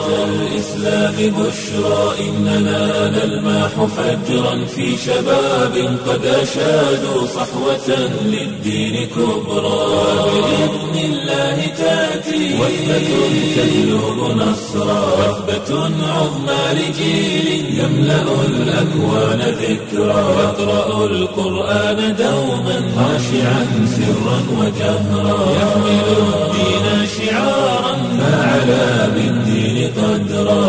الإسلام بشرى إننا نلمح فجرا في شباب قد أشادوا صحوة للدين كبرى بإذن الله تأتي وثبة تجلب نصرا وثبة عظمى لجيل يملأ الأكوان ذكرا يقرأ القرآن دوما خاشعا سرا وجهرا يحمل الدين شعارا فعلى بالدين قدرا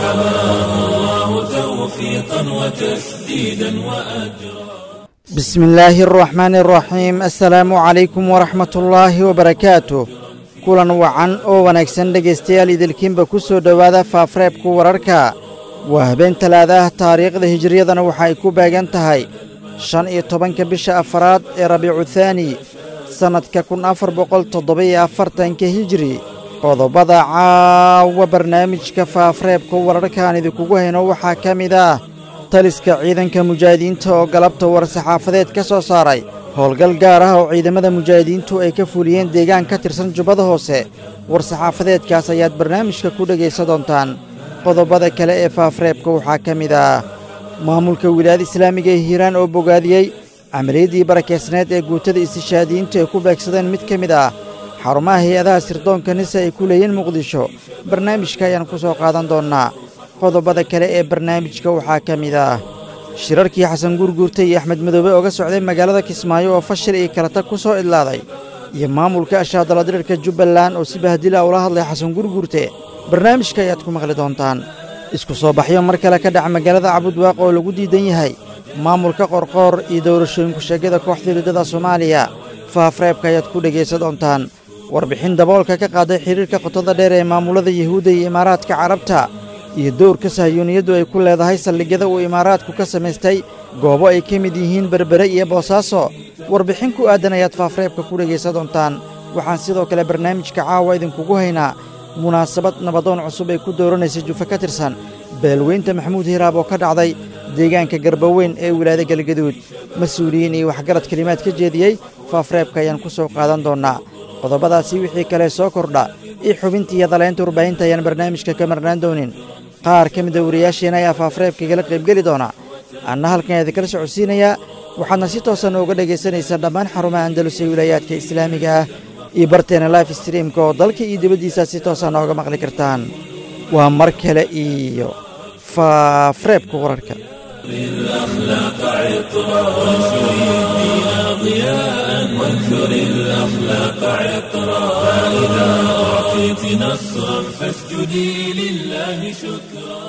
فحماه الله توفيقا وتسديدا وأجرا بسم الله الرحمن الرحيم السلaamu calaykum waraxmat ullaahi wabarakaatu kulan wacan oo wanaagsan dhegaystayaal idilkiinba ku soo dhowaada faafreebka wararka waa habeen talaadaah taariikhda hijriyadana waxa ay ku beegan tahay shan iyo tobanka bisha afaraad ee rabiicu thaani sannadka kun afar boqol toddoba-iyo afartanka hijri qodobada caawa barnaamijka faafreebka wararkaan idinkugu hayno waxaa ka mid ah taliska ciidanka mujaahidiinta oo galabta war-saxaafadeed ka soo saaray howlgal gaar ah oo ciidamada mujaahidiintu ay ka fuliyeen deegaan ka tirsan jubbada hoose war-saxaafadeedkaas ayaad barnaamijka ku dhegaysan doontaan qodobada kale ee faafreebka waxaa ka mid ah maamulka wilaayada islaamiga ee hiiraan oo bogaadiyey camaliyaddii barakeysneed ee guutada istishaadiyiintu ay ku beegsadeen mid ka mid ah xarumaha hay-adaha sirdoonka nise ay ku leeyiin muqdisho barnaamijka ayaan ku soo qaadan doonnaa qodobada kale ee barnaamijka waxaa ka mid ah shirarkii xasan guurguurta iyo axmed madoobe ooga socday magaalada kismaayo oo fashil iyo kalata ku soo idlaaday iyo maamulka ashaadaladirirka jubbaland oo si bahdila ula hadlay xasan guurguurte barnaamijka ayaad ku maqli doontaan isku soo baxyo mar kale ka dhaca magaalada cabudwaaq oo lagu diidan yahay maamulka qorqoor iyo dowlashooyinku sheegyada kooxda liidada soomaaliya faafreebka ayaad ku dhegaysan doontaan warbixin daboolka ka qaaday xiriirka qotada dheer ee maamulada yuhuudda iyo imaaraadka carabta iyo dowrka sahiyuuniyaddu ay ku leedahay saldhigyada uu imaaraadku ka samaystay goobo ay ka mid yihiin berbere iyo boosaaso warbixin ku aadan ayaad faafreebka ku dhegaysan doontaan waxaan sidoo kale barnaamijka caawa idinkugu haynaa munaasabad nabadoon cusub ay ku dooranaysa jufa ka tirsan beelweynta maxamuud hiraab oo ka dhacday deegaanka garbaweyn ee wilaayada galgaduud mas-uuliyiin iyo waxgarad kelimaad ka jeediyey faafreebka ayaan ku soo qaadan doonnaa qodobadaasi wixii kale soo kordha iyo xubintii iyo dalaynta warbaahinta ayaan barnaamijka ka marnaan doonin qaar ka mida wariyaasheena ayaa faafreebka igala qaybgeli doona anna halkan idinkala socodsiinayaa waxaadna si toosan uga dhegaysanaysaa dhammaan xarumaha andalus ee wilaayaadka islaamiga ah iyo barteena life streamka oo dalka iyo dibaddiisa si toosan nooga maqli kartaan waa mar kale iyo faafreebka wararka الأخلاق عطرا وانشر الدين ضياء وانثر الأخلاق عطرا فإذا أعطيت نصرا فاسجدي لله شكرا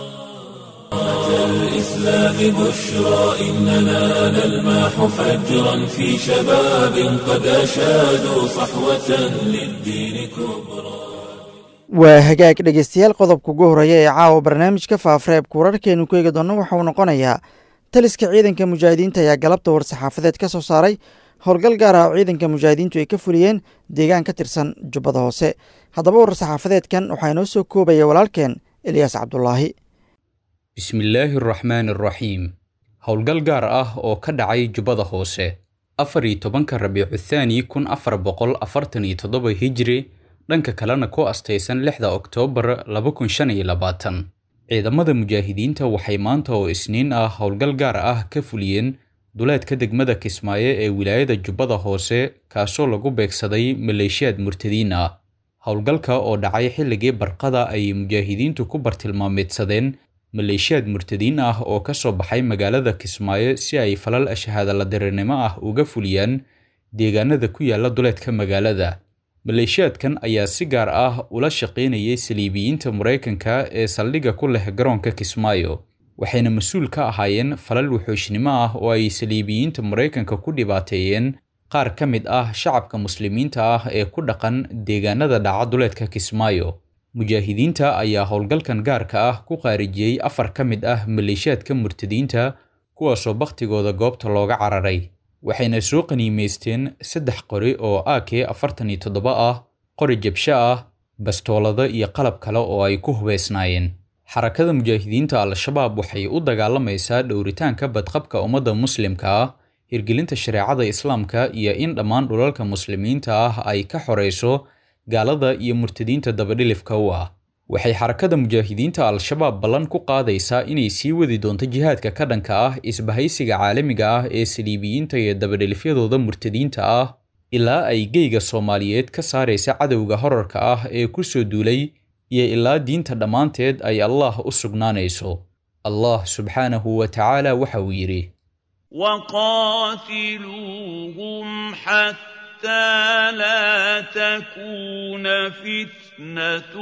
الإسلام بشرى إننا نلمح فجرا في شباب قد أشادوا صحوة للدين كبرى waa hagaag dhegaystayaal qodobka ugu horreeya ee caawa barnaamijka faafreebka wararkeenu ku eegi doonno waxa uu noqonayaa taliska ciidanka mujaahidiinta ayaa galabta war-saxaafadeed ka soo saaray howlgal gaar ah oo ciidanka mujaahidiintu ay ka fuliyeen deegaan ka tirsan jubbada hoose haddaba war-saxaafadeedkan waxaa inoo soo koobaya walaalkeen eliyaas cabdulaahi bismillaahi araxmaani araxiim howlgal gaar ah oo ka dhacay jubbada hoose afar iyo tobanka rabiicu thaani kun afar boqol afartan iyo toddoba hijri dhanka kalena ku astaysan lixda oktoobar laba kun shan iyo labaatan ciidamada mujaahidiinta waxay maanta oo isniin ah howlgal gaar ah ka fuliyeen duleedka degmada kismaayo ee wilaayada jubbada hoose kaasoo lagu beegsaday maleeshiyaad murtadiin ah howlgalka oo dhacay xilligii barqada ayay mujaahidiintu ku bartilmaameedsadeen maleeshiyaad murtadiin ah oo ka soo baxay magaalada kismaayo si ay falal ashahaadaladirinimo ah uga fuliyaan deegaanada ku yaala duleedka magaalada maleeshiyaadkan ayaa si gaar ah ula shaqaynayay saliibiyiinta maraykanka ee saldhigga ku leh garoonka kismaayo waxayna mas-uul ka ahaayeen falal wuxuushnimo ah oo ay saliibiyiinta maraykanka ku dhibaateeyeen qaar ka mid ah shacabka muslimiinta ah ee ku dhaqan deegaanada dhaca duleedka kismaayo mujaahidiinta ayaa howlgalkan gaarka ah ku qaarijiyey afar ka mid ah maleeshiyaadka murtadiinta kuwaasoo bakhtigooda goobta looga cararay waxayna soo qaniimaysteen saddex qori oo ak afartan iyo toddoba ah qori jabsho ah bastoolado iyo qalab kale oo ay ku hubaysnaayeen xarakada mujaahidiinta al-shabaab waxay u dagaalamaysaa dhowritaanka badqabka ummadda muslimka ah hirgelinta shareecada islaamka iyo in dhammaan dhulalka muslimiinta ah ay ka xorayso gaalada iyo murtadiinta dabadhilifka u ah waxay xarakada mujaahidiinta al-shabaab ballan ku qaadaysaa inay sii wadi doonto jihaadka ka dhanka ah isbahaysiga caalamiga ah ee saliibiyiinta iyo dabadhelifyadooda murtadiinta ah ilaa ay geyga soomaaliyeed ka saaraysa cadowga horarka ah ee ku soo duulay iyo ilaa diinta dhammaanteed ay allah u sugnaanayso allah subxaanahu wa tacaala waxa uu yidhi وقاتلوهم حتى لا تكون فتنة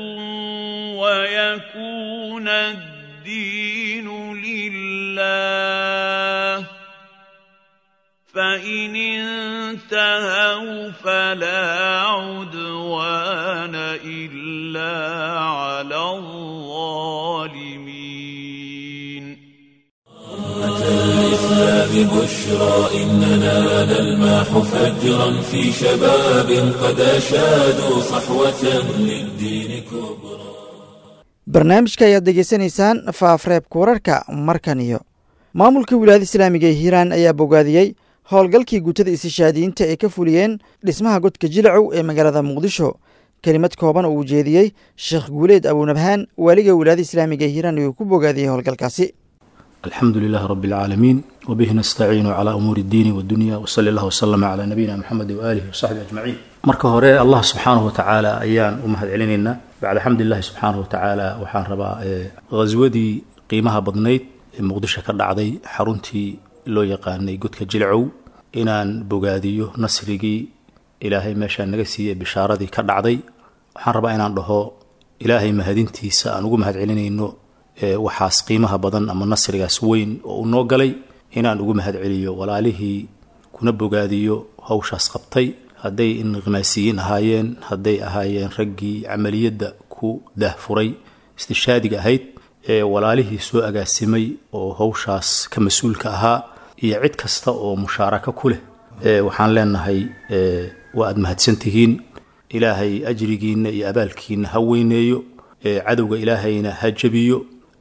ويكون الدين لله فإن انتهوا فلا عدوان إلا على الظالمين الإسلام بشرى إننا نلمح فجرا في شباب قد أشادوا صحوة للدين كبرى barnaamijka ayaad degeysanaysaan faafreebka wararka markan iyo maamulka wilaayada islaamiga ee hiiraan ayaa bogaadiyey howlgalkii guutada istishaadiyiinta ay ka fuliyeen dhismaha godka jilacow ee magaalada muqdisho kelimad kooban oo uu jeediyey sheekh guuleed abunabhaan waaliga wilaayada islaamiga ee hiiraan ayuu ku bogaadiyey howlgalkaasi الحمد لله رب العالمين وبه نستعين على أمور الدين والدنيا وصلى الله وسلم على نبينا محمد وآله وصحبه أجمعين marka hore allah subxaanahu watacaala ayaan u mahad celinaynaa bacda xamdulilahi subxaanahu watacaala waxaan rabaa ghaswadii qiimaha badnayd ee muqdisho ka dhacday xaruntii loo yaqaanay godka jilcow inaan bogaadiyo nasrigii ilaahay meeshaa naga siiyey bishaaradii ka dhacday waxaan rabaa inaan dhaho ilaahay mahadintiisa aan ugu mahad celinayno waxaas qiimaha badan ama nasrigaas weyn oo uu noo galay inaan ugu mahad celiyo walaalihii kuna bogaadiyo hawshaas qabtay hadday inqimaasiyiin ahaayeen hadday ahaayeen raggii camaliyadda ku daahfuray istishaadiga ahayd ee walaalihii soo agaasimay oo hawshaas ka mas-uulka ahaa iyo cid kasta oo mushaarako ku leh waxaan leenahay waa aad mahadsantihiin ilaahay ajrigiinna iyo abaalkiina ha weyneeyo cadowga ilaahayna ha jabiyo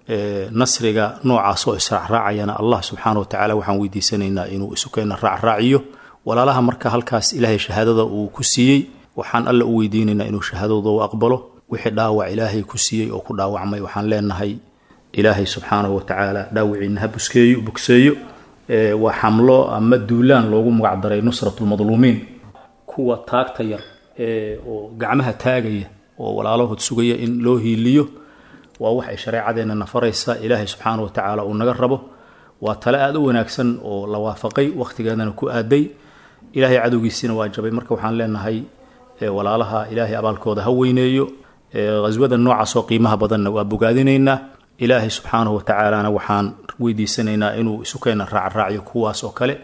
nasriga noocaas oo israacraacayana allah subxaana watacaala waxaan weydiisanaynaa inuu isukeena raacraaciyo walaalaha marka halkaas ilaahay shahaadada uu ku siiyey waxaan alla u weydiinaynaa inuu shahaadadooda u aqbalo wixii dhaawac ilaahay ku siiyey oo ku dhaawacmay waxaan leenahay ilaahay subxaanahu watacaala dhaawiciina ha buskeeyo bogseeyo waa xamlo ama duulaan loogu magacdaray nusratulmadluumiin kuwa taagta yar oo gacmaha taagaya oo walaalahood sugaya in loo hiiliyo waa wax ay shareecadeenna nafaraysa ilaahay subxaana wa tacaala uu naga rabo waa tale aada u wanaagsan oo la waafaqay wakhtigeedana ku aaday ilaahay cadowgiisiina waa jabay marka waxaan leenahay walaalaha ilaahay abaalkooda ha weyneeyo ghaswada noocaas oo qiimaha badanna waa bogaadinaynaa ilaahay subxaanahu wa tacaalana waxaan weydiisanaynaa inuu isukeena raacraaciyo kuwaas oo kale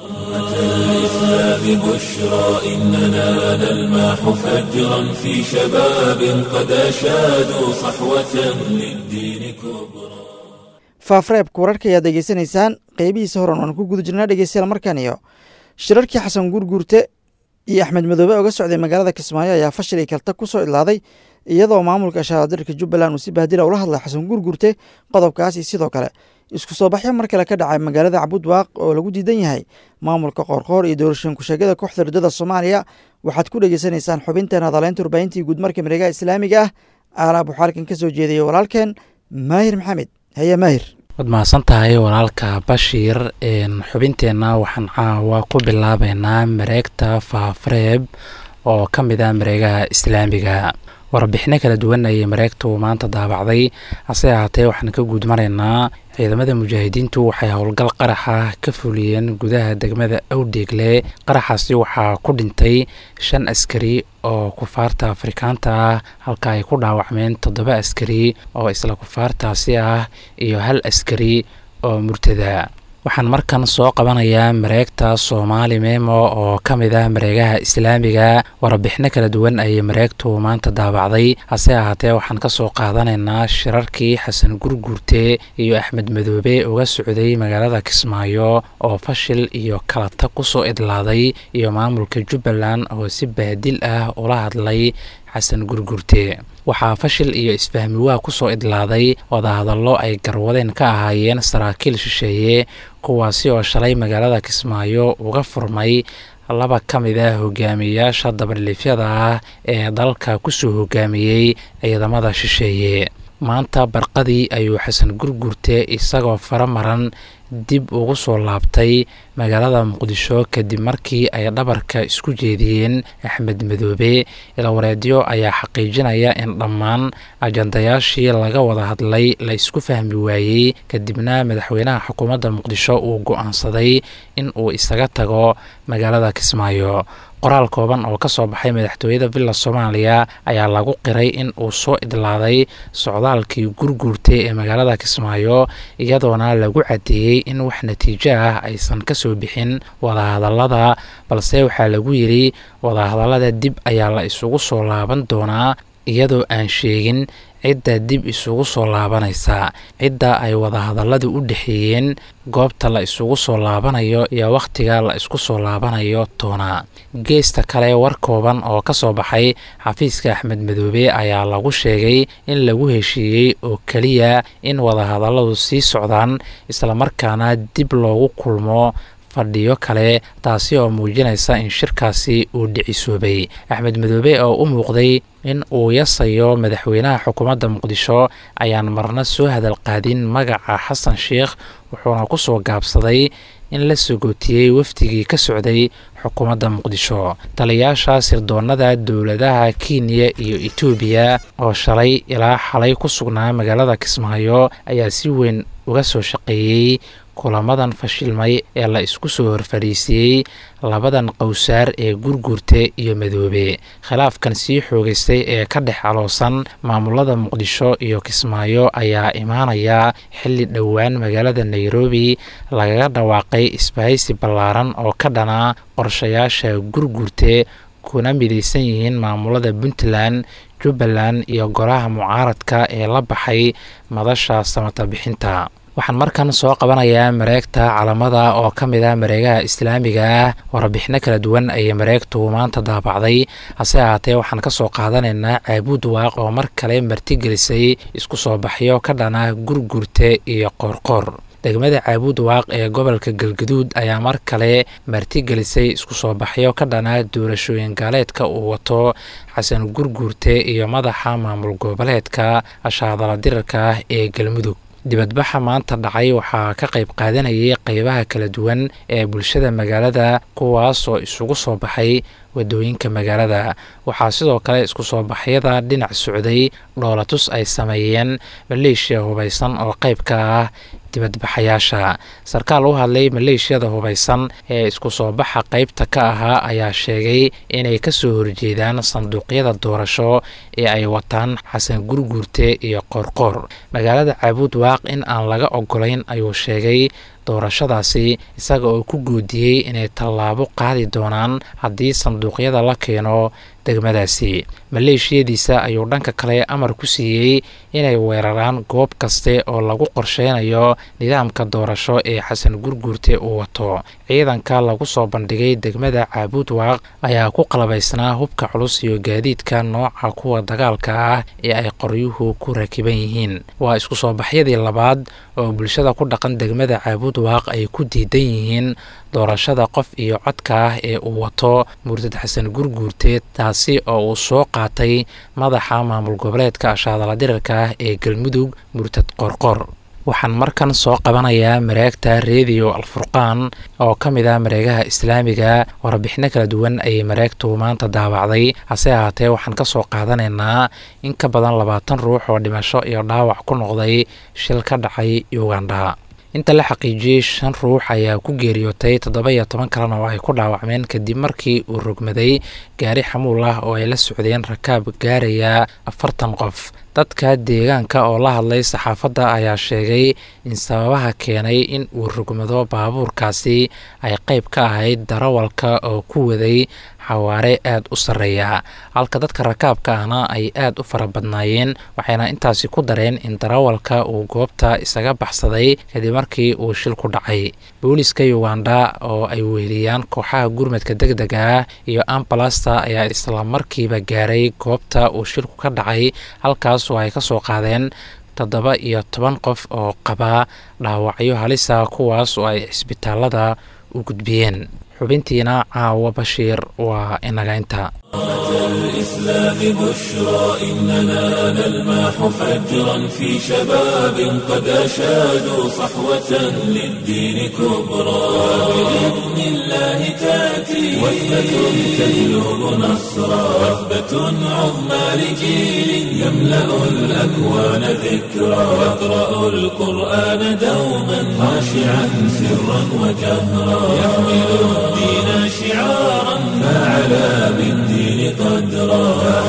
الإسلام بشرى إننا نلمح فجرا في شباب قد أشادوا صحوة للدين كبرى faafreebka wararka ayaad degeysanaysaan qeybihiisa horan waan ku guda jirnaa dhegeystayaal markan iyo shirarkii xasan guurguurte iyo axmed madoobe oga socday magaalada kismaayo ayaa fashil iyo kalta ku soo idlaaday iyadoo maamulka shahadirka jubbaland uu si bahdila ula hadlay xasan guurguurte qodobkaas iyo sidoo kale isku soo baxyo mar kale ka dhacay magaalada cabudwaaq oo lagu diidan yahay maamulka qoorqoor iyo doorashooyin ku-sheegyada kooxda ridada soomaaliya waxaad ku dhegeysanaysaan xubinteen hadaleynta warbaahintii guudmarka mareegaha islaamiga ah aalaab waxaa halkan ka soo jeedayay walaalkeen maahir maxamed haye maahir waad mahadsan tahay walaalka bashiir xubinteenna waxaan caawa ku bilaabeynaa mareegta faafareeb oo ka mid ah mareegaha islaamiga warbixino kala duwan ayay mareegtu maanta daabacday hase ahaatee waxaan ka guud maraynaa ciidamada mujaahidiintu waxay howlgal qaraxa ka fuliyeen gudaha degmada awdheegle qaraxaasi waxaa ku dhintay shan askari oo kufaarta afrikaanta ah halka ay ku dhaawacmeen toddoba askari oo isla kufaartaasi ah iyo hal askari oo murtada waxaan markan soo qabanayaa mareegta soomaali memo oo ka mid ah mareegaha islaamiga warbixino kala duwan ayay mareegtu maanta daabacday hase ahaatee waxaan kasoo qaadanaynaa shirarkii xasan gurguurte iyo axmed madoobe uga socday magaalada kismaayo oo fashil iyo kalata kusoo idlaaday iyo maamulka jubbaland oo si bahdil ah ula hadlay xasan gurgurte waxaa fashil iyo isfahmi waa kusoo idlaaday wadahadallo ay garwadeen ka ahaayeen saraakiil shisheeye kuwaasi oo shalay magaalada kismaayo uga furmay laba ka mid ah hogaamiyeyaasha dabadhiifyada ah ee dalka kusoo hogaamiyey ciidamada shisheeye maanta barqadii ayuu xasan gurgurte isagoo fara maran dib ugu soo laabtay magaalada muqdisho kadib markii ay dhabarka isku jeediyeen axmed madoobe ilawareedyo ayaa xaqiijinaya in dhammaan ajandayaashii laga wada hadlay la isku fahmi waayey kadibna madaxweynaha xukuumadda muqdisho uu go-aansaday in uu isaga tago magaalada kismaayo qoraal kooban oo ka soo baxay madaxtooyada villa soomaaliya ayaa lagu qiray in uu soo idlaaday socdaalkii gurguurtay ee magaalada kismaayo iyadoona lagu cadeeyey in wax natiijo ah aysan kasoo bixin wadahadalada balse waxaa lagu yidhi wadahadalada dib ayaa la isugu soo laaban doonaa iyadoo aan sheegin cidda dib isugu soo laabanaysa cidda ay wadahadalladu u dhexeeyeen goobta la isugu soo laabanayo iyo wakhtiga la isku soo laabanayo toona geesta kale war kooban oo ka soo baxay xafiiska axmed madoobe ayaa lagu sheegay in lagu heshiiyey oo keliya in wadahadalladu sii socdaan islamarkaana dib loogu kulmo fadhiyo kale taasi oo muujinaysa in shirkaasi uu dhicisoobay axmed madoobe oo u muuqday in uu yasayo madaxweynaha xukuumadda muqdisho ayaan marna soo hadal qaadin magaca xasan sheikh wuxuuna ku soo gaabsaday in la sogootiyey wafdigii ka socday xukuumadda muqdisho taliyaasha sirdoonada dowladaha kenya iyo etoobiya oo shalay ilaa xalay ku sugnaa magaalada kismaayo ayaa si weyn uga soo shaqeeyey kulamadan fashilmay ee la isku soo horfadhiisiyey labadan qowsaar ee gurgurte iyo madoobe khilaafkan sii xoogaystay ee ka dhex caloosan maamulada muqdisho iyo kismaayo ayaa imaanaya xilli dhowaan magaalada nairobi lagaga dhawaaqay isbahaysi ballaaran oo ka dhana qorshayaasha gurgurte kuna midaysan yihiin maamulada puntland jubbaland iyo golaha mucaaradka ee la baxay madasha samata bixinta waxaan markan soo qabanayaa mareegta calamada oo ka mid ah mareegaha islaamiga ah warbixino kala duwan ayay mareegtu maanta daabacday hase ahaatee waxaan ka soo qaadanaynaa caabuud waaq oo mar kale martigelisay isku soo baxyo ka dhana gurgurte iyo qoorqoor degmada caabuud waaq ee gobolka galgaduud ayaa mar kale martigelisay isku soo baxyo ka dhana doorashooyin gaaleedka uu wato xasan gurgurte iyo madaxa maamul goboleedka ashaadala dirarka ah ee galmudug dibadbaxa maanta dhacay waxaa ka qayb qaadanayay qeybaha kala duwan ee bulshada magaalada kuwaas oo isugu soo baxay wadooyinka magaalada waxaa sidoo kale isku soo baxyada dhinac socday dhoolatus ay sameeyeen maleeshiya hubaysan oo qayb ka ah dibadbaxayaasha sarkaal u hadlay maleeshiyada hubaysan ee isku soo baxa qaybta ka ahaa ayaa sheegay inay kasoo horjeedaan sanduuqyada doorasho ee ay wataan xasan gurguurte iyo qoorqoor magaalada caabuud waaq in aan laga ogolayn ayuu sheegay doorashadaasi isaga oo ku goodiyey inay tallaabo qaadi doonaan haddii sanduuqyada la keeno degmadaasi maleeshiyadiisa ayuu dhanka kale amar ku siiyey inay weeraraan goob kaste oo lagu qorsheynayo nidaamka doorasho ee xasan gurguurte uu wato ciidanka lagu soo bandhigay degmada caabuud waaq ayaa ku qalabaysnaa hubka culus iyo gaadiidka nooca kuwa dagaalka ah ee ay qoryuhu ku rakiban yihiin waa isku soo baxyadii labaad oo bulshada ku dhaqan degmada caabuud waaq ay ku diidan yihiin doorashada qof iyo codka ah ee uu wato murtad xasan gurguurte taasi oo uu soo qaatay madaxa maamul goboleedka ashaadala dirarka ah ee galmudug murtad qorqor waxaan markan soo qabanayaa mareegta rediyo alfurqaan oo ka mid ah mareegaha islaamiga warbixino kala duwan ayay mareegtu maanta daawacday hase ahaatee waxaan ka soo qaadanaynaa in ka badan labaatan ruux oo dhimasho iyo dhaawac ku noqday shil ka dhacay uganda inta la xaqiijiyey shan ruux ayaa ku geeriyootay toddoba iyo toban kalena oo ay ku dhaawacmeen kadib markii uu rogmaday gaari xamuul ah oo ay la socdeen rakaab gaaraya afartan qof dadka deegaanka oo la hadlay saxaafadda ayaa sheegay in sababaha keenay in uu rogmado baabuurkaasi ay qayb ka ahayd darawalka oo ku waday xawaare aada u sarreeya halka dadka rakaabka ahna ay aada u fara badnaayeen waxayna intaasi ku dareen in darawalka uu goobta isaga baxsaday kadib markii uu shil ku dhacay booliska uganda oo ay weheliyaan kooxaha gurmadka deg dega ah iyo ambalasta ayaa islamarkiiba gaaray goobta uu shilku ka dhacay halkaas oo ay ka soo qaadeen toddoba iyo toban qof oo qaba dhaawacyo halisa kuwaas oo ay cisbitaalada u gudbiyeen xubintiina caawa bashiir waa inagaynta الإسلام بشرى إننا نلمح فجرا في شباب قد أشادوا صحوة للدين كبرى بإذن الله تأتي وثبة تهلب نصرا وثبة عظمى لجيل يملأ الأكوان ذكرى يقرأ القرآن دوما خاشعا سرا وجهرا يحمل الدين شعارا فعلى بالدين قدرا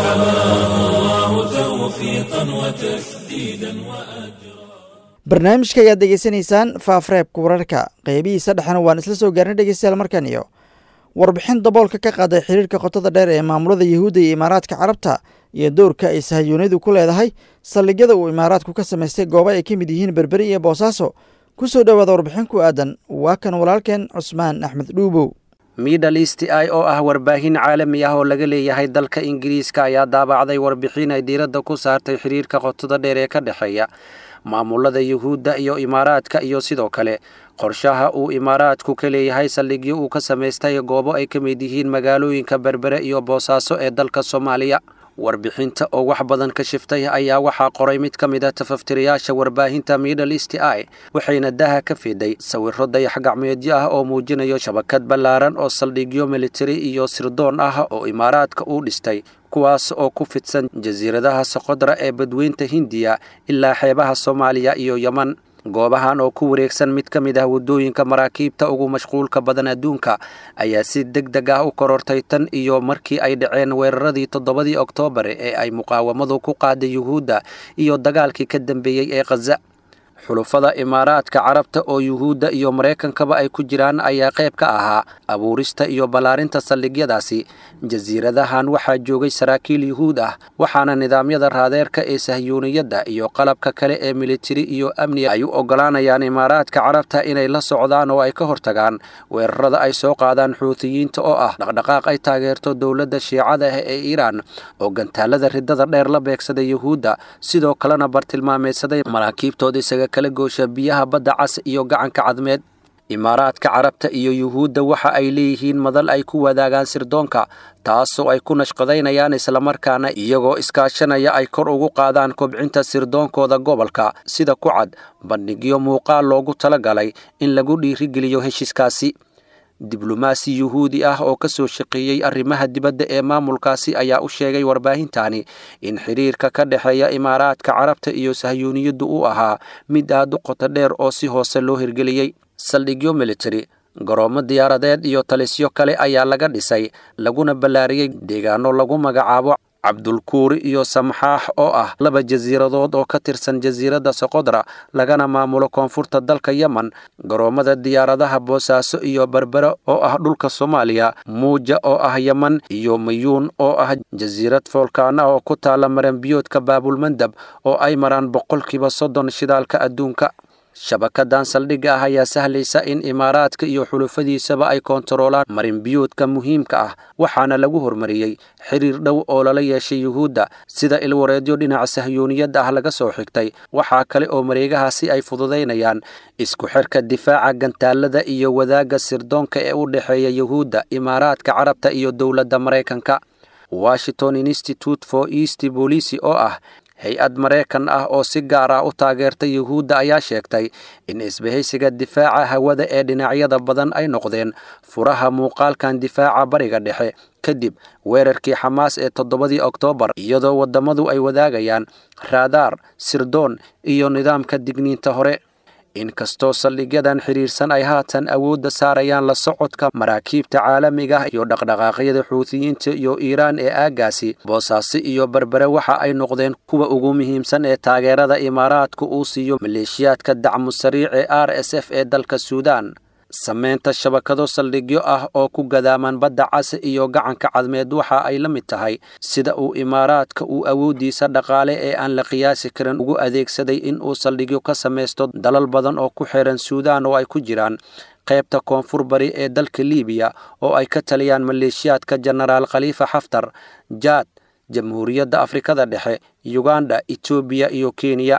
فحماه الله توفيقا وتسديدا وأجرا barnaamijka ayaad degeysanaysaan faafreebka wararka qeybihiisa dhexena waan isla soo gaarnay dhegeystayaal markan iyo warbixin daboolka ka qaaday xiriirka qotada dheer ee maamulada yuhuudda iyo imaaraadka carabta iyo dowrka ay sahayuunidu ku leedahay saldhigyada uu imaaraadku ka samaystay goobo ay ka mid yihiin berberi iyo boosaaso ku soo dhowaada warbixin ku aadan waa kan walaalkeen cusmaan axmed dhuubow middle east i oo ah warbaahin caalami ah oo laga leeyahay dalka ingiriiska ayaa daabacday warbixin ay diiradda ku saartay xiriirka qotada dheer ee ka dhexeeya maamulada yuhuudda iyo imaaraadka iyo sidoo kale qorshaha uu imaaraadku ka leeyahay saldhigyo uu ka samaystay goobo ay ka mid yihiin magaalooyinka berbere iyo boosaaso ee dalka soomaaliya warbixinta oo wax badan ka shiftay ayaa waxaa qoray mid ka mid a tafaftirayaasha warbaahinta middle east i waxayna daha ka fiday sawiro dayax gacmeedyo ah oo muujinayo shabakad ballaaran oo saldhigyo militari iyo sirdoon ah oo imaaraadka uu dhistay kuwaas oo ku fidsan jasiiradaha soqodra ee badweynta hindiya ilaa xeebaha soomaaliya iyo yeman goobahan oo ku wareegsan mid ka mid ah waddooyinka maraakiibta ugu mashquulka badan adduunka ayaa si deg deg ah u korortay tan iyo markii ay dhaceen weeraradii toddobadii oktoobar ee ay muqaawamadu ku qaaday yuhuudda iyo dagaalkii ka dambeeyey ee khaza xulufada imaaraadka carabta oo yuhuudda iyo maraykankaba ay ku jiraan ayaa qayb ka ahaa abuurista iyo ballaarinta saldhigyadaasi jasiiradahan waxaa joogay saraakiil yuhuud ah waxaana nidaamyada raadeerka ee sahyuuniyadda iyo qalabka kale ee militari iyo amni ay u oggolaanayaan imaaraadka carabta inay la socdaan oo ay ka hortagaan weerarada ay soo qaadaan xuutiyiinta oo ah dhaqdhaqaaq ay taageerto dowladda shiicada ah ee iiraan oo gantaalada ridada dheer la beegsaday yuhuudda sidoo kalena bartilmaameedsaday maraakiibtooda isaga kala goosha biyaha badda cas iyo gacanka cadmeed imaaraadka carabta iyo yuhuudda waxa ay leeyihiin madal ay ku wadaagaan sirdoonka taasoo ay ku nashqadaynayaan islamarkaana iyagoo iskaashanaya ay kor ugu qaadaan kobcinta sirdoonkooda gobolka sida ku cad bandhigyo muuqaal loogu talagalay in lagu dhiirigeliyo heshiiskaasi diblomaasi yuhuudi ah oo ka soo shaqeeyey arrimaha dibadda ee maamulkaasi ayaa u sheegay warbaahintani in xiriirka ka dhexeeya imaaraadka carabta iyo sahyuuniyaddu uu ahaa mid aad u qoto dheer oo si hoose loo hirgeliyey saldhigyo militari garoomo diyaaradeed iyo talisyo kale ayaa laga dhisay laguna ballaariyey deegaano lagu magacaabo cabdulkuuri iyo samxaax oo ah laba jasiiradood oo ka tirsan jasiiradda soqodra lagana maamulo koonfurta dalka yemen garoomada diyaaradaha boosaaso iyo berbere oo ah dhulka soomaaliya muuja oo ah yemen iyo mayuun oo ah jasiirad foolkaana oo ku taala maranbiyoodka baabulmandab oo ay maraan boqolkiiba soddon shidaalka adduunka shabakadan saldhigga ah ayaa sahlaysa in imaaraadka iyo xulufadiisaba ay koontaroolaan marinbiyoodka muhiimka ah waxaana lagu hormariyey xiriir dhow oo lala yeeshay yuhuudda sida ilwareedyo dhinaca sahyuuniyadda ah laga soo xigtay waxaa kale oo mareegahaasi ay fududaynayaan isku xirka difaaca gantaalada iyo wadaagga sirdoonka ee u dhexeeya yuhuudda imaaraadka carabta iyo dowladda maraykanka washington institute for east bolisi oo ah hay-ad maraykan ah oo si gaar ah u taageerta yuhuudda ayaa sheegtay in isbahaysiga difaaca hawada ee dhinacyada badan ay noqdeen furaha muuqaalkan difaaca bariga dhexe kadib weerarkii xamaas ee toddobadii oktoobar iyadoo waddamadu ay wadaagayaan raadaar sirdoon iyo nidaamka digniinta hore inkastoo saldhigyadan xidhiirsan ay haatan awoodda saarayaan la socodka maraakiibta caalamiga ah iyo dhaqdhaqaaqyada xuutiyiinta iyo iiraan ee aaggaasi boosaaso iyo berbere waxa ay noqdeen kuwa ugu muhiimsan ee taageerada imaaraadku uu siiyo maleeshiyaadka dacmu sariic ee r s f ee dalka suudaan samaynta shabakado saldhigyo ah oo ku gadaaman badda case iyo gacanka cadmeed waxa ay la mid tahay sida uu imaaraadka uu awooddiisa dhaqaale ee aan la qiyaasi karin ugu adeegsaday in uu saldhigyo ka samaysto dalal badan oo ku xiran suudaan oo ay ku jiraan qaybta koonfur bari ee dalka liibiya oo ay ka taliyaan maleeshiyaadka jenaraal khaliifa xaftar jaad jamhuuriyadda afrikada dhexe yuganda etoobiya iyo kenya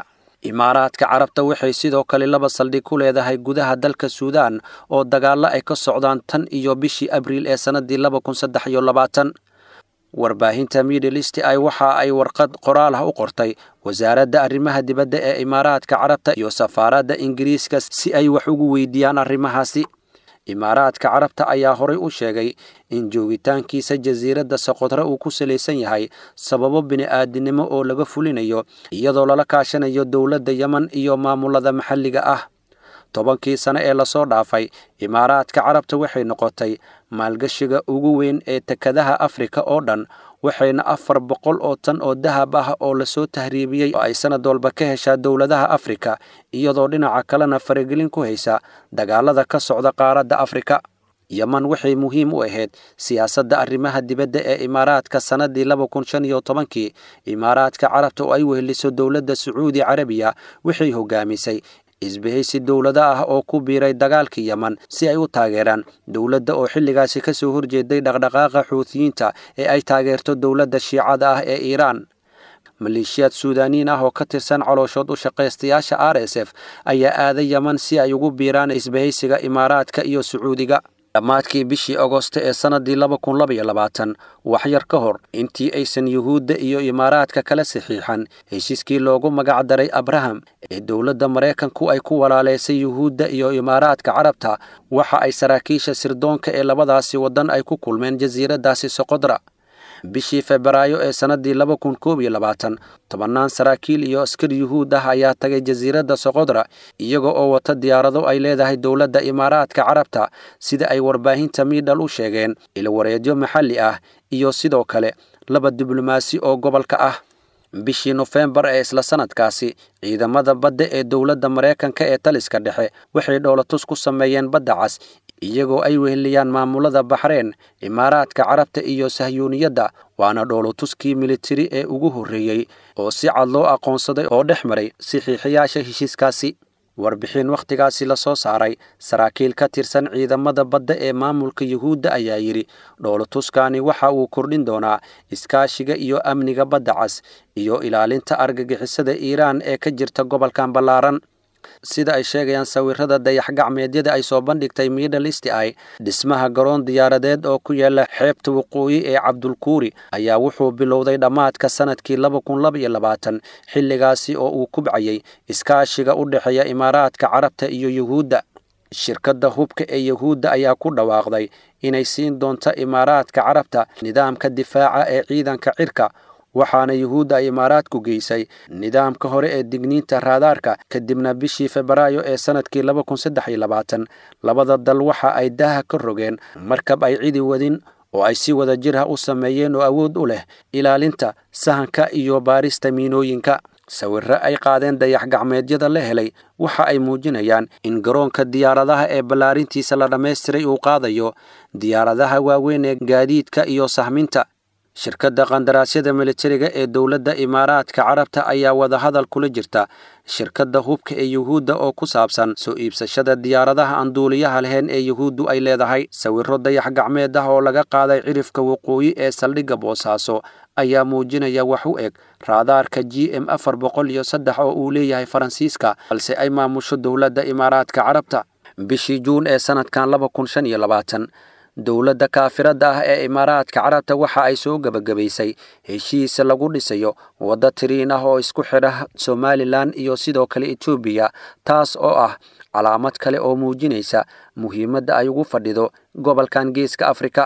imaaraadka carabta waxay sidoo kale laba saldhig ku leedahay gudaha dalka suudaan oo dagaallo ay ka socdaan tan iyo bishii abriil ee sannaddii laba kun saddex iyo labaatan warbaahinta middle east ay waxa ay warqad qoraal ah u qortay wasaaradda arrimaha dibadda ee imaaraadka carabta iyo safaaradda ingiriiska si ay wax ugu weydiiyaan arrimahaasi imaaraadka carabta ayaa horay u sheegay in joogitaankiisa jasiiradda soqodre uu ku salaysan yahay sababo bini'aadinimo oo laga fulinayo iyadoo lala kaashanayo dowladda yemen iyo maamulada maxalliga ah tobankii sane ee lasoo dhaafay imaaraadka carabta waxay noqotay maalgashiga ugu weyn ee tekadaha afrika oo dhan waxayna afar boqol oo tan oo dahab ah oo lasoo tahriibiyey oo ay sanad walba ka heshaa dowladaha afrika iyadoo dhinaca kalena faragelin ku haysa dagaalada ka socda qaaradda afrika yeman waxay muhiim u ahayd siyaasadda arrimaha dibadda ee imaaraadka sannaddii laba kun shan iyo tobankii imaaraadka carabta oo ay weheliso dowladda sacuudi carabiya waxay hogaamisay isbahaysi dowlado ah oo ku biiray dagaalkii yeman si ay u taageeraan dowladda oo xilligaasi ka soo horjeeday dhaqdhaqaaqa xuutiyiinta ee ay taageerto dowladda shiicada ah ee iiraan maleeshiyaad suudaaniin ah oo ka tirsan calooshood u shaqaystayaasha r s f ayaa aaday yeman si ay ugu biiraan isbahaysiga imaaraadka iyo sacuudiga dhammaadkii bishii agosto ee sannaddii laba kun laba iyo labaatan waxyar ka hor intii aysan yuhuudda iyo imaaraadka kala saxiixan heshiiskii loogu magac daray abraham ee dowladda maraykanku ay ku walaalaysay yuhuudda iyo imaaraadka carabta waxa ay saraakiisha sirdoonka ee labadaasi waddan ay ku kulmeen jasiiraddaasi soqodra bishii febraayo ee sannaddii laba kun koob iyo labaatan tobannaan saraakiil iyo askar yuhuud ah ayaa tagay jasiiradda soqodra iyaga oo wata diyaarado ay leedahay dowladda imaaraadka carabta sida ay warbaahinta miidhal u sheegeen ilwareedyo maxalli ah iyo sidoo kale laba diblomaasi oo gobolka ah bishii nofembar ee isla sanadkaasi ciidamada badda ee dowladda maraykanka ee taliska dhexe waxay dhoolatus ku sameeyeen badda cas iyagoo ay weheliyaan maamulada baxreen imaaraadka carabta iyo sahyuuniyadda waana dhoolotuskii militari ee ugu horreeyey oo si cad loo aqoonsaday oo dhex maray saxiixiyaasha heshiiskaasi warbixin wakhtigaasi la soo saaray saraakiil ka tirsan ciidamada badda ee maamulka yuhuudda ayaa yidhi dhoolotuskani waxa uu kordhin doonaa iskaashiga iyo amniga badda cas iyo ilaalinta argagixisada iiraan ee ka jirta gobolkan ballaaran sida ay sheegayaan sawirada dayax-gacmeedyada ay soo bandhigtay middle east ay dhismaha garoon diyaaradeed oo ku yaala xeebta waqooyi ee cabdulkuuri ayaa wuxuu bilowday dhammaadka sanadkii laba kun laba iyo labaatan xilligaasi oo uu kubcayay iskaashiga u dhexeeya imaaraadka carabta iyo yuhuudda shirkadda hubka ee yuhuudda ayaa ku dhawaaqday inay siin doonto imaaraadka carabta nidaamka difaaca ee ciidanka cirka waxaana yuhuudda ay imaaraadku geysay nidaamka hore ee digniinta raadaarka kadibna bishii febraayo ee sanadkii laba kun saddex iyo labaatan labada dal waxa ay daaha ka rogeen markab ay cidi wadin oo ay si wada jir ah u sameeyeen oo awood u leh ilaalinta sahanka iyo baarista miinooyinka sawirro ay qaadeen dayax-gacmeedyada la helay waxa ay muujinayaan in garoonka diyaaradaha ee ballaarintiisa la dhammaystiray uu qaadayo diyaaradaha waaweyn ee gaadiidka iyo sahminta shirkadda qandaraasyada militariga ee dowladda imaaraadka carabta ayaa wadahadal kula jirta shirkadda hubka ee yuhuudda oo ku saabsan soo iibsashada diyaaradaha aan duuliyaha lahayn ee yuhuuddu ay leedahay sawirro dayax gacmeed ah oo laga qaaday cirifka waqooyi ee saldhigga boosaaso ayaa muujinaya wax u eg raadaarka g m afar boqol iyo saddex oo uu leeyahay faransiiska balse ay maamusho dowladda imaaraadka carabta bishii juun ee sanadkan laba kun shan iyo labaatan dowladda kaafiradda ah ee imaaraadka carabta waxa ay soo gebagabaysay heshiis lagu dhisayo waddo tiriin ah oo isku xidha somalilan iyo sidoo kale etoobiya taas oo ah calaamad kale oo muujinaysa muhiimadda ay ugu fadhido gobolkan geeska afrika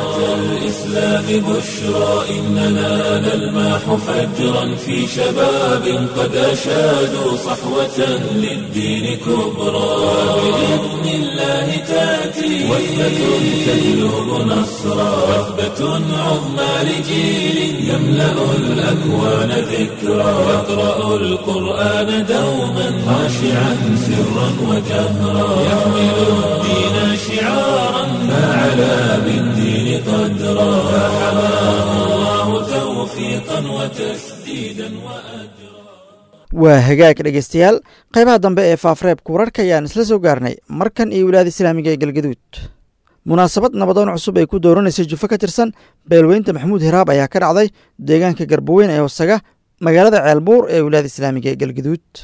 الإسلام بشرى إننا نلمح فجرا في شباب قد أشادوا صحوة للدين كبرى بإذن الله تأتي وثبة تجلب نصرا وثبة عظمى لجيل يملأ الأكوان ذكرى يقرأ القرآن دوما خاشعا سرا وجهرا يحمل الدين شعارا فعلى بالدين قدرا فحماه الله توفيقا وتسديدا وأجرا waa hagaag dhegeystayaal qaybaha dambe ee faafreebka wararka ayaan isla soo gaarnay markan iyo wilaada islaamiga ee galgaduud munaasabad nabadoon cusub ay ku dooranaysay jufo ka tirsan beelweynta maxamuud hiraab ayaa ka dhacday deegaanka garboweyn ee hoosaga magaalada ceelbuur ee wilaada islaamiga ee galgaduud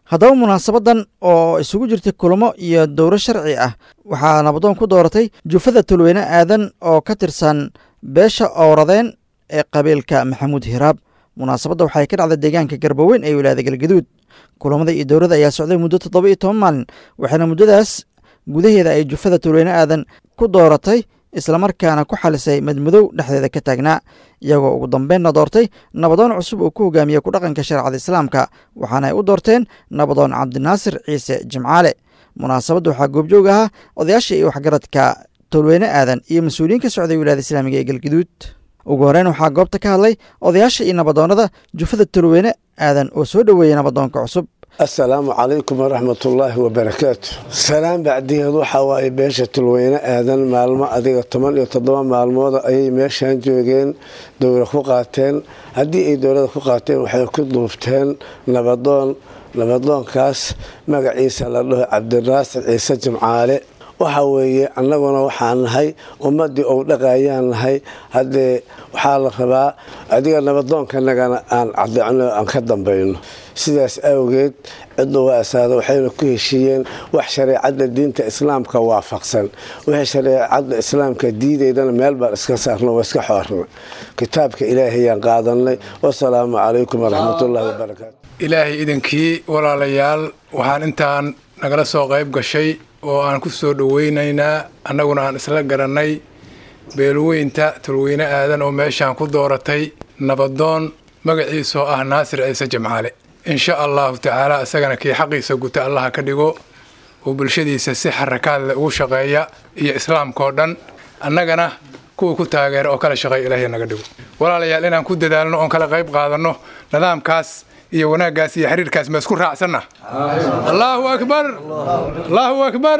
haddaba munaasabadan oo isugu jirtay kulamo iyo dowro sharci ah waxaa nabadoon ku dooratay jufada tulweyne aadan oo ka tirsan beesha owradeen ee qabiilka maxamuud hiraab munaasabadda waxay ka dhacday deegaanka garbaweyn ee wilaayada galgaduud kulamada iyo dowladda ayaa socday muddo toddoba iyo toban maalin waxaana muddadaas gudaheeda ay jufada tulweyne aadan ku dooratay islamarkaana ku xalisay madmadow dhexdeeda ka taagnaa iyagoo ugu dambeynna doortay nabadoon cusub uu ku hogaamiyey ku dhaqanka shareecada islaamka waxaana ay u doorteen nabadoon cabdinaasir ciise jimcaale munaasabadda waxaa goobjoog ahaa odayaasha iyo waxgaradka tolweyne aadan iyo mas-uuliyiin ka socday wilaayada islaamiga ee galgaduud ugu horeyn waxaa goobta ka hadlay odayaasha iyo nabadoonnada jufada tolweyne aadan oo soo dhoweeyey nabadoonka cusub assalaamu calaykum waraxmatullaahi wabarakaatu salaan bacdigeed waxaa waaye beesha tulweyne aadan maalmo adiga toban iyo toddoba maalmood ayay meeshan joogeen dowla ku qaateen haddii ay dowlada ku qaateen waxay ku duubteen nabadoon nabadoonkaas magaciisa la dhaho cabdinaasir ciise jimcaale waxa weeye annaguna waxaan nahay ummaddii ou dhaqayaan nahay haddee waxaa la rabaa adiga nabadoonkanagana aan cadecno aan ka dambayno sidaas awgeed ciddu waa asaada waxayna ku heshiiyeen wax shareecadda diinta islaamka waafaqsan wixii shareecadda islaamka diidaydana meel baan iska saarno waa iska xoorna kitaabka ilaahayaan qaadanay wasalaamu calaykum waraxmatullahi wabarakaatu ilaahay idinkii walaalayaal waxaan intaan nagala soo qayb gashay oo aan ku soo dhoweynaynaa annaguna aan isla garannay beelweynta tulweyne aadan oo meeshaan ku dooratay nabadoon magaciisoo ah naasir ciise jimcaale insha allahu tacaala isagana kii xaqiisa guta allaha ka dhigo oo bulshadiisa si xarakaad leh ugu shaqeeya iyo islaamkaoo dhan annagana kuwa ku taageera oo kala shaqeeya ilaahay naga dhigo walaalayaal inaan ku dadaalno oon kala qayb qaadanno nidaamkaas iyo wanaaggaas iyo xiriirkaas ma isku raacsanna allaahu akbar allaahu akbar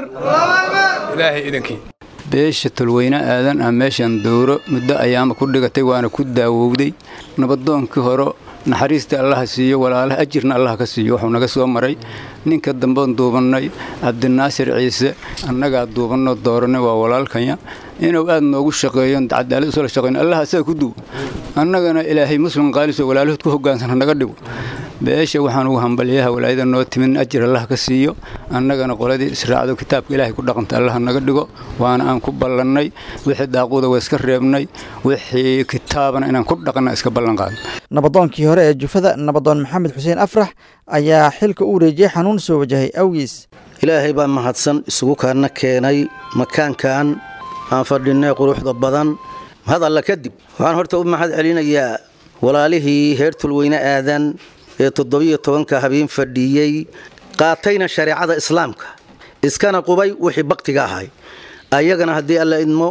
ilaahay idinkii beesha tulweyne aadan ah meeshan dowro muddo ayaama ku dhigatay waana ku daawowday nabadoonkii hore naxariista allaha siiyo walaalaha ajirna allah ka siiyo wuxuu naga soo maray ninka dambean duubannay cabdinaasir ciise annagaa duubanno dooranay waa walaalkanya inuu aad noogu shaqeeyo cadaalad usla shaqeyn allah asaga ku duw annagana ilaahay muslim qaalisoo walaalahood ku hogaansana naga dhigo beesha waxaan ugu hambalyaha walaayada noo timin ajir allah ka siiyo annagana qoladii israacdo kitaabka ilaahay ku dhaqanta allah naga dhigo waana aan ku ballannay wixii daaquuda waa iska reebnay wixii kitaabana inaan ku dhaqanna iska ballan qaadno nabadoonkii hore ee jufada nabadoon maxamed xuseen afrax ayaa xilka u wareejiyey xanuun soo wajahay awgiis ilaahay baa mahadsan isugu kaana keenay makaankan aan fadhinnay quruxda badan mahad alla kadib waxaan horta u mahad celinayaa walaalihii heer tulweyne aadan ee toddobiyo tobanka habeen fadhiiyey qaatayna shareecada islaamka iskana qubay wixii baktiga ahay ayagana haddii alla idmo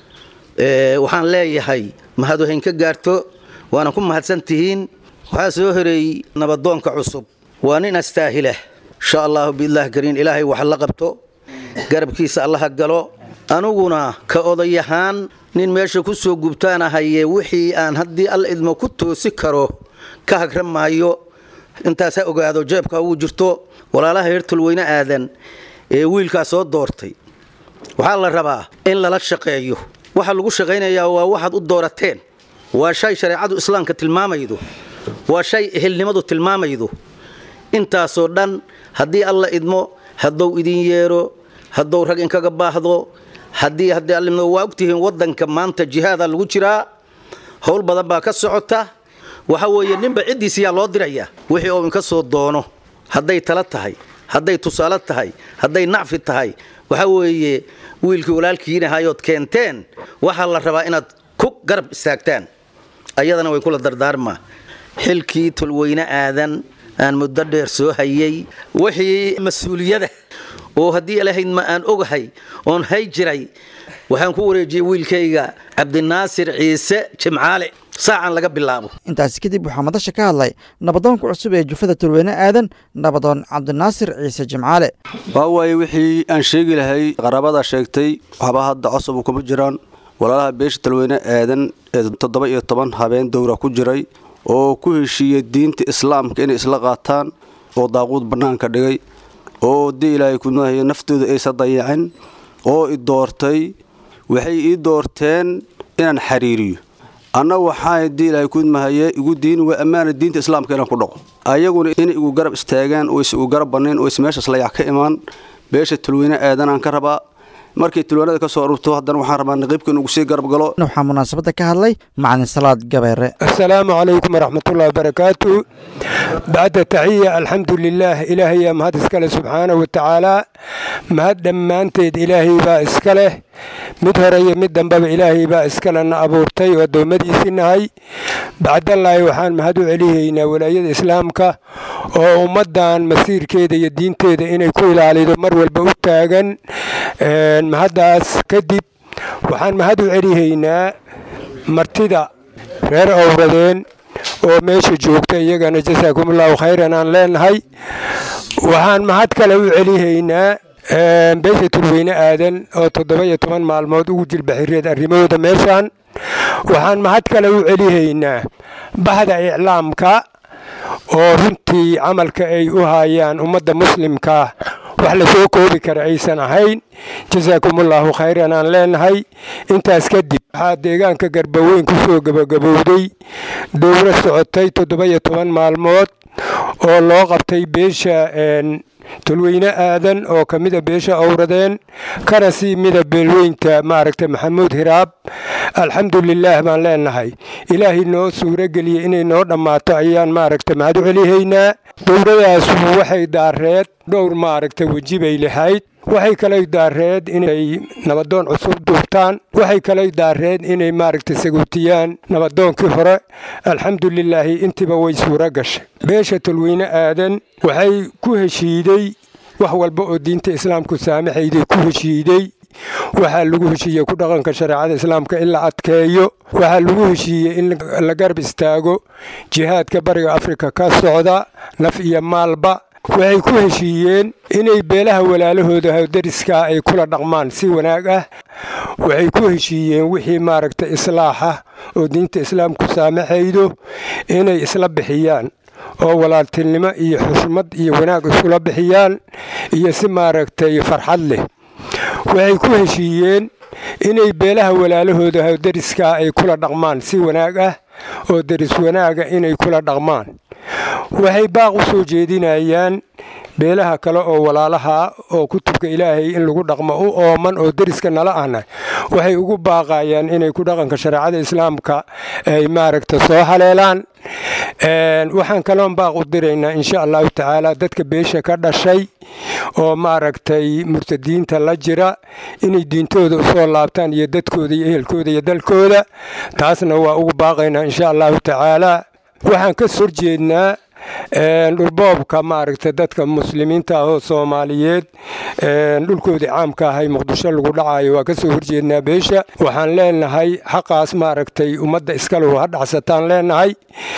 waxaan leeyahay mahad wahayn ka gaarto waana ku mahadsan tihiin waxaa soo horeeyey nabadoonka cusub waa nin astaahilah insha allahu biidlah kariin ilaahay wax la qabto garabkiisa allaha galo aniguna ka odayahaan nin meesha ku soo gubtaanahaye wixii aan haddii alla idmo ku toosi karo ka hagra maayo intaas ha ogaado jeebka ugu jirto walaalaha heer tulweyne aadan ee wiilkaa soo doortay waxaa la rabaa in lala shaqeeyo waxa lagu shaqaynayaa waa waxaad u doorateen waa shay shareecadu islaamka tilmaamaydo waa shay ehelnimadu tilmaamaydo intaasoo dhan haddii alla idmo hadduu idin yeero hadduu rag inkaga baahdo haddii haddii allimdo waa ogtihiin waddanka maanta jihaada lagu jiraa howl badan baa ka socota waxa weeye ninba ciddiisiyaa loo diraya wixii uu inka soo doono hadday tala tahay hadday tusaale tahay hadday nacfi tahay waxa weeye wiilkii walaalkiinahayood keenteen waxaa la rabaa inaad ku garab istaagtaan ayadana way kula dardaarmaa xilkii tulweyne aadan aan muddo dheer soo hayay wixii mas-uuliyada oo haddii ilahayd ma aan ogahay oon hay jiray waxaan ku wareejiyey wiilkayga cabdinaasir ciise jimcaale saacan laga bilaabo intaasi kadib waxaa madasha ka hadlay nabadoonka cusub ee jufada tulweyne aadan nabadoon cabdinaasir ciise jimcaale waa waaye wixii aan sheegi lahay qaraabada sheegtay waxba hadda cosab kuma jiraan walaalaha beesha tulweyne aadan ee toddoba iyo toban habeen dowra ku jiray oo ku heshiiyey diinta islaamka inay isla qaataan oo daaquud bannaanka dhigay oo dii ilaahay kunahay naftooda aysan dayacin oo i doortay waxay ii doorteen inaan xiriiriyo anna waxaa haddii ilaahay kudmahaye igu diini waa ammaana diinta islaamka inaan ku dhaqo ayaguna inay igu garab istaagaan oo is igu garab bannayn oo is meeshaas layac ka imaan beesha tulweyne aadanaan ka rabaa markay tulwaanada ka soo arurto haddana waxaan rabaa naqiibka inugu sii garab galo waxaa munaasabadda ka hadlay macalin salaad gabeere asalaamu calaykum waraxmatullahi wabarakaatu bacda taxiya alxamdu lilaah ilaahayaa mahad iska leh subxaanahu watacaala mahad dhammaanteed ilaahay baa iska leh mid hore iyo mid dambeba ilaahay baa iskalena abuurtay oo addoommadiisii nahay bacdallaahi waxaan mahad u celihaynaa walaayada islaamka oo ummaddan masiirkeeda iyo diinteeda inay ku ilaalido mar walba u taagan mahaddaas kadib waxaan mahad u celihaynaa martida reer owradeen oo meesha joogta iyagana jasaakumullahu khayran aan leenahay waxaan mahad kale u celihaynaa beesha tulweyne aadan oo toddoba iyo toban maalmood ugu jilbaxireed arrimahooda meeshaan waxaan mahad kale u celihaynaa bahda iclaamka oo runtii camalka ay u haayaan ummadda muslimkaa wax la soo koobi kara aysan ahayn jasaakumullahu khayran aan leenahay intaas kadib waxaa deegaanka garbaweyn ku soo gebagabowday dowro socotay toddoba iyo toban maalmood oo loo qabtay beesha tulweyne aadan oo ka mida beesha owradeen kana sii mida beelweynta maaragta maxamuud hiraab alxamdulilaah baan leenahay ilaahay noo suuro geliyey inay noo dhammaato ayaan maaragta mahad u celihaynaa dowladaasu waxay daareed dhowr maaragta weji bay lahayd waxay kalay daareed inay nabadoon cusub duubtaan waxay kalay daareed inay maaragta sagootiyaan nabadoonkii hore alxamdulilaahi intiiba way suuro gashay beesha tulweyne aadan waxay ku heshiiday wax walba oo diinta islaamku saamaxayday ku heshiiday waxaa lagu heshiiyey ku dhaqanka shareecada islaamka in la adkeeyo waxaa lagu heshiiyey in la garab istaago jihaadka bariga afrika ka socda naf iyo maalba waxay ku heshiiyeen inay beelaha walaalahooda dariskaa ay kula dhaqmaan si wanaag ah waxay ku heshiiyeen wixii maaragta islaaxa oo diinta islaamku saamaxaydo inay isla bixiyaan oo walaaltinimo iyo xushmad iyo wanaag iskula bixiyaan iyo si maaragtay farxad leh waxay ku heshiiyeen inay beelaha walaalahooda dariskaa ay kula dhaqmaan si wanaag ah oo deris wanaaga inay kula dhaqmaan waxay baaq u soo jeedinayaan beelaha kale oo walaalaha oo kutubka ilaahay in lagu dhaqmo u ooman oo deriska nala ahna waxay ugu baaqayaan inay ku dhaqanka shareecada islaamka ay maaragta soo haleelaan waxaan kaloon baaq u diraynaa insha allahu tacaala dadka beesha ka dhashay oo maaragtay murtadiinta la jira inay diintooda usoo laabtaan iyo dadkooda iyo ehelkooda iyo dalkooda taasna waa ugu baaqaynaa insha allahu tacaala waxaan ka soo horjeednaa dhulboobka maaragta dadka muslimiinta ah oo soomaaliyeed dhulkoodii caamka ahay muqdisho lagu dhacayo waa ka soo horjeednaa beesha waxaan leenahay xaqaas maaragtay ummadda iskalehu ha dhacsataan leenahay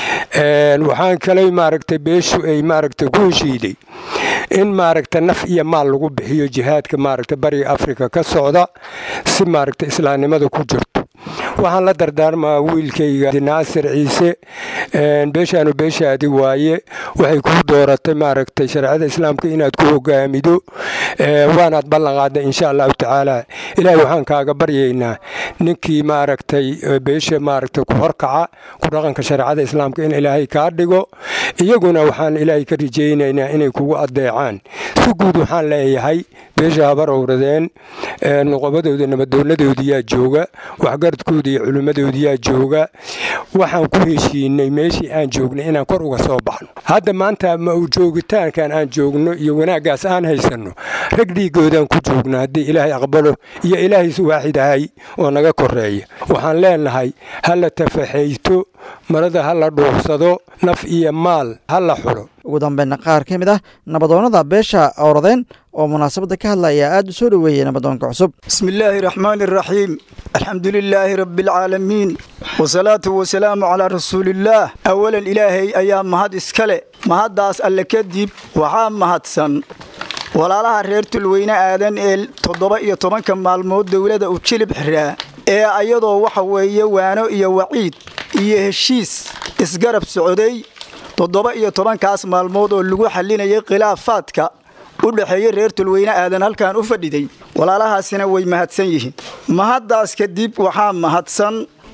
waxaan kaley maaragtay beeshu ay maaragta ku heshiiday in maaragta naf iyo maal lagu bixiyo jihaadka maaragta bariga afrika ka socda si maaragta islaamnimada ku jirto waxaan la dardaarmaa wiilkayga naasir ciise beeshaanu beeshaadi waaye waxay kuu dooratay maaragtay shareecada islaamka inaad ku hogaamido waanaad ballanqaadda insha allahu tacaala ilaahay waxaan kaaga baryaynaa ninkii maaragtay beesha maaragtay ku horkaca ku dhaqanka shareecada islaamka in ilaahay kaa dhigo iyaguna waxaan ilaahay ka rajaynaynaa inay kugu adeecaan si guud waxaan leeyahay beesha habar owradeen nuqobadooda nabadownadoodiyaa jooga waxgaradkooda iyo culimmadoodiyaa jooga waxaan ku heshiinay meeshii aan joognay inaan kor uga soo baxno hadda maanta ma joogitaankan aan joogno iyo wanaaggaas aan haysanno rag dhiigoodaan ku joogno haddii ilaahay aqbalo iyo ilaahays waaxid ahay oo naga koreeya waxaan leenahay ha la tafaxayto marada ha la dhuursado naf iyo maal ha la xulo ugu dambeynna qaar ka mid ah nabadoonnada beesha owradeen oo munaasabadda ka hadlaya aad u soo dhoweeyey nabadoonka cusub bismi illaahi raxmaani iraxiim alxamdu lilaahi rabbialcaalamiin wasalaatu wasalaamu calaa rasuuliillaah awalan ilaahay ayaa mahad iska le mahaddaas alle kadib waxaa mahadsan walaalaha reer tulweyne aadan ee toddoba iyo tobanka maalmood dowladda u jilib xiraa ee ayadoo waxa weeye waano iyo waciid iyo heshiis isgarab socday toddoba iyo tobankaas maalmood oo lagu xallinayay khilaafaadka u dhexeeya reer tulweyne aadan halkan u fadhiday walaalahaasina way mahadsan yihiin mahaddaas kadib waxaa mahadsan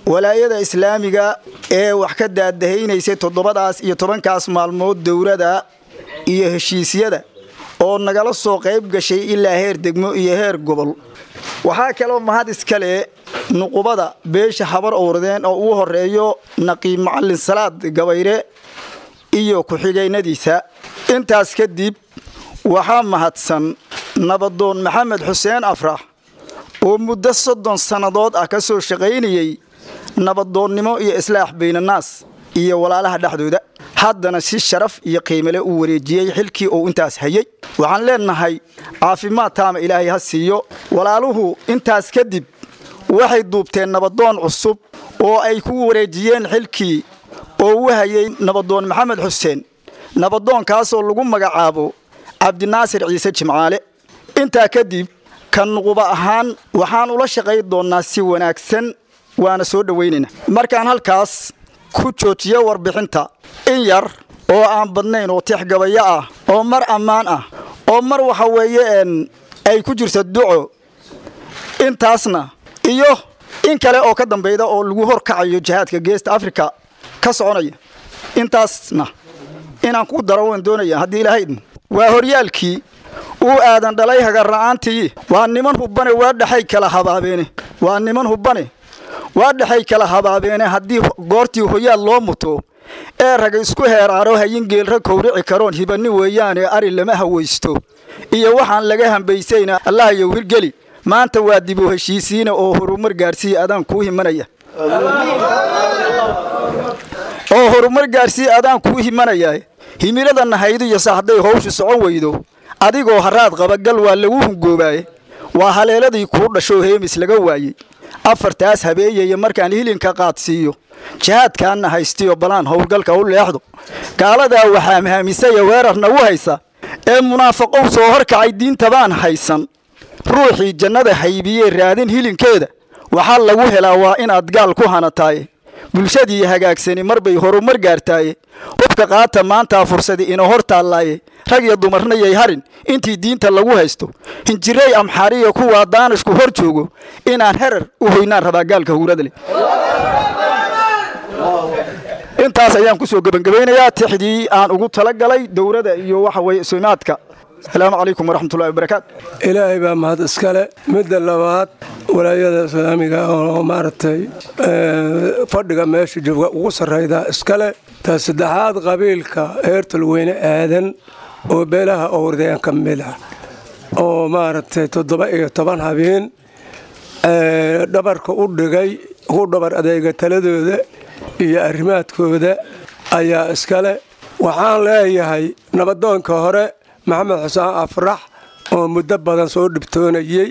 walaayada islaamiga ee wax ka daadahaynaysay toddobadaas iyo tobankaas maalmood dowlada iyo heshiisyada oo nagala soo qayb gashay ilaa heer degmo iyo heer gobol waxaa kaloo mahad iskale nuqubada beesha habar owradeen oo ugu horeeyo naqiib macalin salaad gabayre iyo ku-xigeynadiisa intaas kadib waxaa mahadsan nabadoon maxamed xuseen afrax oo muddo soddon sannadood ah ka soo shaqaynayey nabadoonnimo iyo islaax baynannaas iyo walaalaha dhexdooda haddana si sharaf iyo qiimale uu wareejiyey xilkii uu intaas hayey waxaan leenahay caafimaad taama ilaahay ha siiyo walaaluhu intaas kadib waxay duubteen nabadoon cusub oo ay ku wareejiyeen xilkii oo u hayay nabadoon maxamed xuseen nabadoonkaasoo lagu magacaabo cabdinaasir ciise jimcaale intaa kadib ka nuquba ahaan waxaan ula shaqay doonnaa si wanaagsan waana soo dhowaynayna markaan halkaas ku joojiyo warbixinta in yar oo aan badnayn oo tixgabayo ah oo mar ammaan ah oo mar waxa weeye ay ku jirto duco intaasna iyo in kale oo ka dambayda oo lagu horkacayo jihaadka geesta africa ka soconaya intaasna inaan ku daro waan doonaya haddii ilaahay idmo waa horyaalkii uu aadan dhalay hagarra'aantii waa niman hubbane waa dhexay kala habaabeene waa niman hubbane waa dhexay kala habaabeene haddii goortii hoyaal loo muto ee raga isku heeraaro hayin geelra kowrici karoon hibani weeyaane ari lama hawaysto iyo waxaan laga hambaysayna allahayow hirgeli maanta waa dib u heshiisiina oo horumar gaadhsiiya adaan kuu himanaya oo horumar gaadhsiiya adaan kuu himanaya himilada nahaydu iyo saxday howshu socon weydo adigoo haraad qabagal waa lagu hungoobaye waa haleeladii kuu dhashoo heemis laga waayey afartaas habeeyaya markaan hilinka qaadsiiyo jihaadkaanna haystiyo balaan howlgalka u leexdo gaaladaa waxaa mahamisaya weerarna u haysa ee munaafaqow soo horkacay diintabaan haysan ruuxii jannada haybiyee raadin hilinkeeda waxaa lagu helaa waa inaad gaal ku hanataaye bulshadii hagaagsani marbay horumar gaartaaye hubka qaata maantaa fursadi ina hor taallaaye rag iyo dumarna yay harin intii diinta lagu haysto hinjiray amxaariya kuwaa daanishku hor joogo inaan herar u hoynaan rabaa gaalka huurada leh intaas ayaan ku soo gebangebaynayaa tixdii aan ugu talagalay dowladda iyo waxa weye sumaadka asalaamu calaykum waraxmatullahi wabarakaatu ilaahay baa mahad iskale midda labaad walaayada islaamiga oo maaragtay fadhiga meesha jooga ugu sarrayda iskale ta saddexaad qabiilka heertalweyne aadan oo beelaha owrdeen ka mid ah oo maaragtay toddoba iyo toban habeen dhabarka u dhigay u dhabar adeega taladooda iyo arrimaadkooda ayaa iskale waxaan leeyahay nabadoonka hore maxamed xuseen afrax oo muddo badan soo dhibtoonayey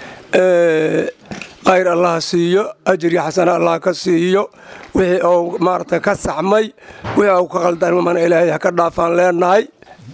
khayr allah siiyo ajir iyo xasana allah ka siiyo wixii uu maaragtay ka saxmay wixii uu ka qaldarmana ilaahay ha ka dhaafaan leenahay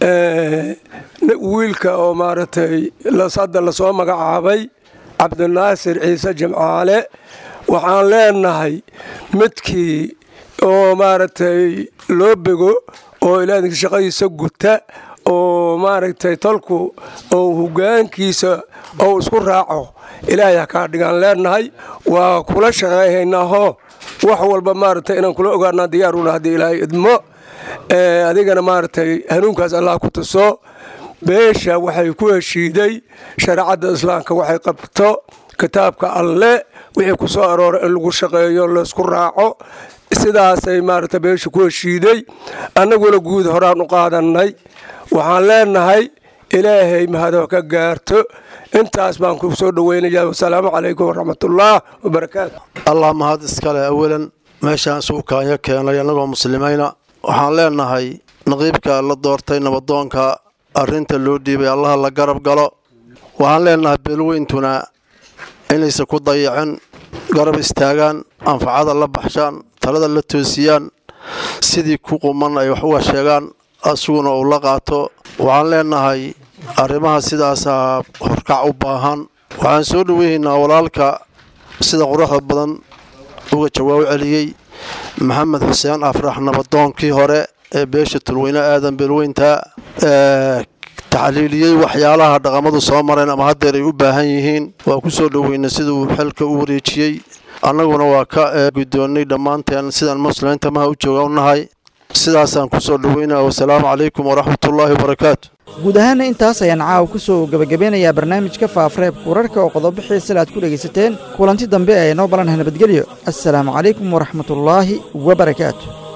wiilka oo maaragtay hadda lasoo magacaabay cabdinaasir ciise jimcaale waxaan leenahay midkii oo maaragtay loo bego oo ilaadinka shaqadiisa guta oo maaragtay tolku oo hogaankiisa ou isku raaco ilaahay ha kaa dhigaan leenahay waa kula shaqayhaynaaho wax walba maaragtay inaan kula ogaanaa diyaaruna haddii ilaahay idmo adigana maaragtay hanuunkaas allah ku tuso beesha waxay ku heshiiday shareecadda islaamka waxay qabto kitaabka alle wixii ku soo arooray in lagu shaqeeyo laysku raaco sidaasay maaragta beesha ku heshiiday annaguna guud horaan u qaadannay waxaan leenahay ilaahay mahado ka gaarto intaas baan ku soo dhoweynaya wasalaamu calaykum waraxmatullaah wabarakaatu allah mahad iskale awalan meeshaan isugu kaanya keenay annagoo muslimayna waxaan leenahay naqiibka la doortay nabadoonka arrinta loo dhiibay allaha la garab galo waxaan leenahay beelweyntuna inaysa ku dayacin garab istaagaan anfacada la baxshaan talada la toosiyaan sidii ku quman ay wax uga sheegaan asuguna uu la qaato waxaan leenahay arrimaha sidaasaa horkac u baahan waxaan soo dhoweynaynaa walaalka sida quruxda badan uga jawaab celiyey maxamed xuseen afrax nabadoonkii hore ee beesha tulweyne aadan beelweynta taxliiliyey waxyaalaha dhaqamadu soo mareen ama haddeer ay u baahan yihiin waa ku soo dhoweyna siduu xilka u wareejiyey annaguna waa ka guddoonnay dhammaanteen sidaan muslimiinta maha u jooga u nahay sidaasaan ku soo dhoweynaya wasalaamu calaykum waraxmatullaahi wabarakaatu guud ahaanna intaas ayaan caawa ku soo gebagabeynayaa barnaamijka faafareebka wararka oo qodobo xiisale aad ku dhegaysateen kulanti dambe ee noo balanaha nabadgelyo assalaamu calaykum waraxmatullaahi wabarakaatu